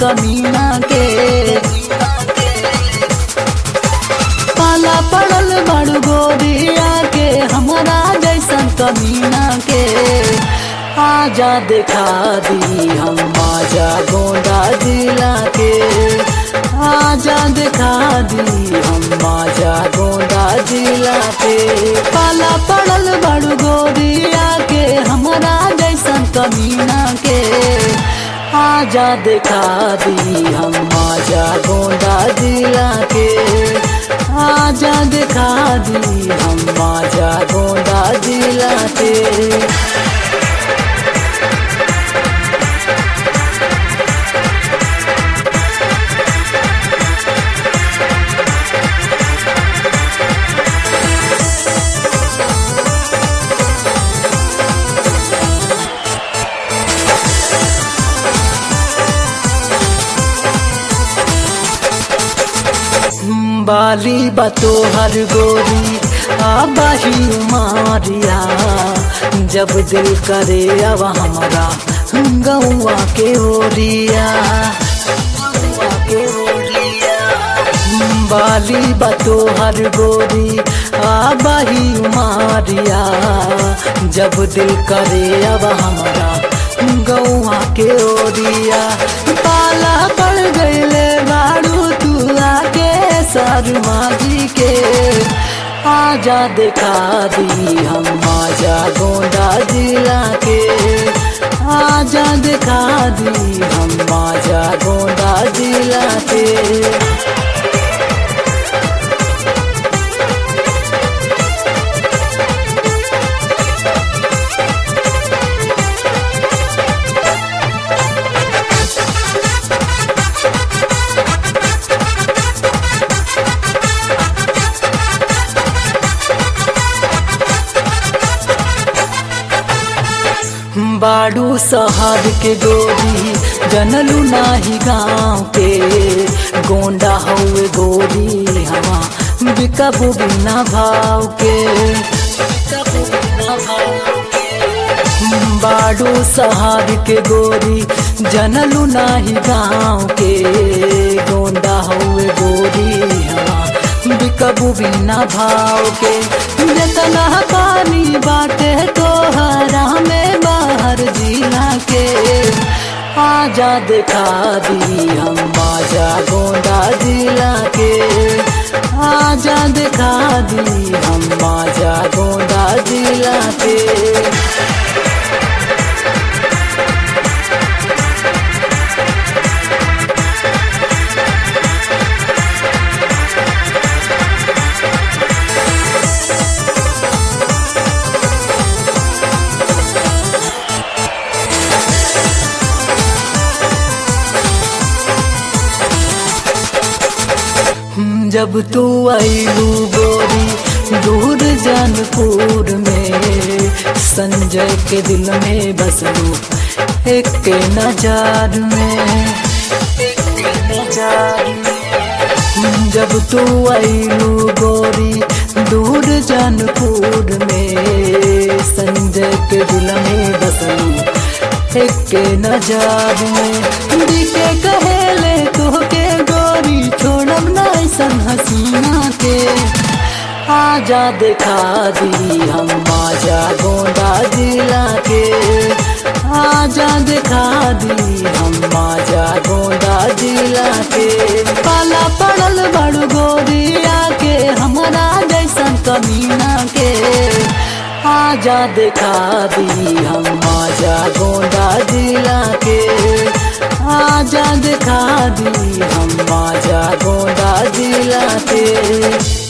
कमीना के पाला पड़ल बड़ गोरिया के हमारा जैसन कमीना के आजा दिखा दी हम आजा गोंडा जिला के आजा दिखा दी हम आजा गोंडा जिला के पाला पड़ल बड़ गोरिया के हमारा जैसन कमीना के आजा दिखा दी हम आजा गोंडा जिला के आजा दिखा दी हम आजा गोंडा जिला के बाली बतो हर गोरी आबाही मारिया जब दिल करे अब हमारा गौआ के ओरिया गौआ के ओरिया। बाली बतो हर गोरी आबाही मारिया जब दिल करे अब हमारा गौआ के ओरिया पाला पड़ गईले बाड़ू तू आके शर्मा जी के आजा दिखा दी हम आजा गोंडा जिला के आजा दिखा दी हम आजा गोंडा जिला के बाड़ू शहर के गोरी जनलू नाही गाँव के गोंडा हउए गोरी हवा बिकबू बिना भाव के बिकबू बिना भाव के। बाड़ू शहर के गोरी जनलू नाही गाँव के गोंडा हउए गोरी हवा बिकबू बिना भाव के जतना पानी बाटे तोहरा में बाहर जिला के आजा दिखा दी हम आजा गोंडा जिला के आजा दिखा दी हम आजा गोंडा जिला के जब तू आईलू गोरी दूर जानपुर में संजय के दिल में बसलू एक के नजार में एक के नजार में। जब तू आईलू गोरी दूर जानपुर में संजय के दिल में बसलू एक के नजार में दिखे कहेले तोहके गोरी छोड़ब ना ऐसन हसीना के आजा दिखा दी हम आजा गोंडा जिला के आजा दिखा दी हम आजा गोंडा जिला के पाला पड़ल बड़ गोरिया के हमारा जैसन कमीना के आजा दिखा दी हम आजा गोंडा जिला के आजा दिखा दी हम आजा गोंडा जिला के